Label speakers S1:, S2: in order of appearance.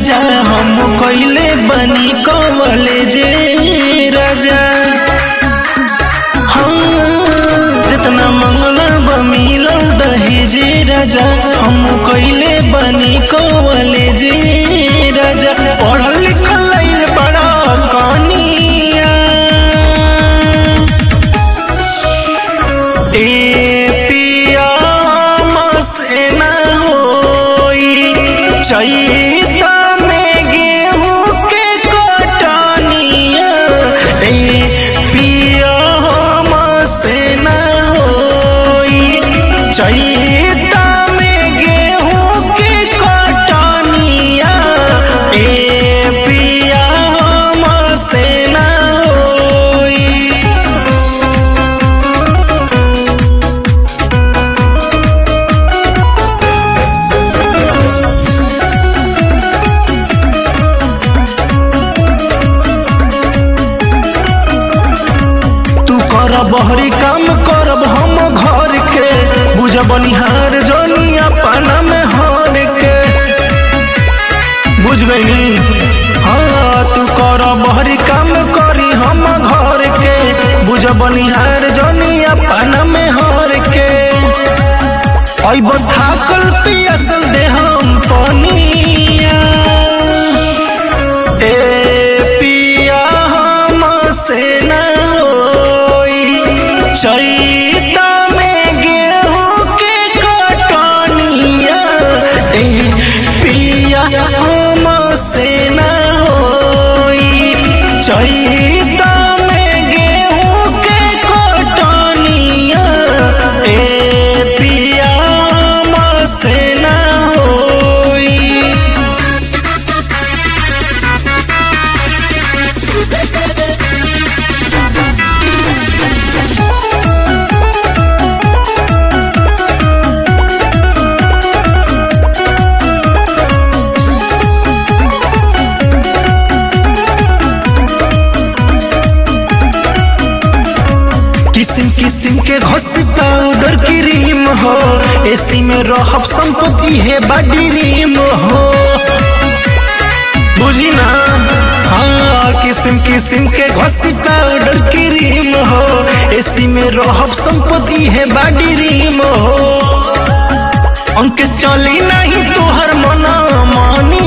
S1: राजा हम कइले बनी कवले जे राजा हाँ, जितना मंगला बा मिलल दहेजे राजा हम कइले बनी कवले जे राजा पढ़ल लिखल लइल बड़ा कनिया ए पिया से ना होई चैता में गेहूं के कटनिया ए पिया से ना होई चैता में गेहूं के कटनिया ए पिया से ना होई तू कर बहरी काम करब हम घर के बुझ बनिहार जोनी अपना में हर के बुझ गई हाँ तू कर बहरी काम करी हम घर के बुझ बनिहार जोनी अपना में हर के अब थाकल पियसल दे हम पनिया ए पिया से न होई चैता में गेहूं के कटनिया ए पिया से न होई चैता में गेहूं के कटनिया ए पिया से न होई किसिम किसिम के घसी पाउडर क्रीम हो एसी में रहब संपत्ति है बड़ी रीम हो बुझी ना हाँ किसिम किसिम के घसी पाउडर क्रीम हो एसी में रहब संपत्ति है बड़ी रीम हो अंक चली नहीं तोहर मना मानी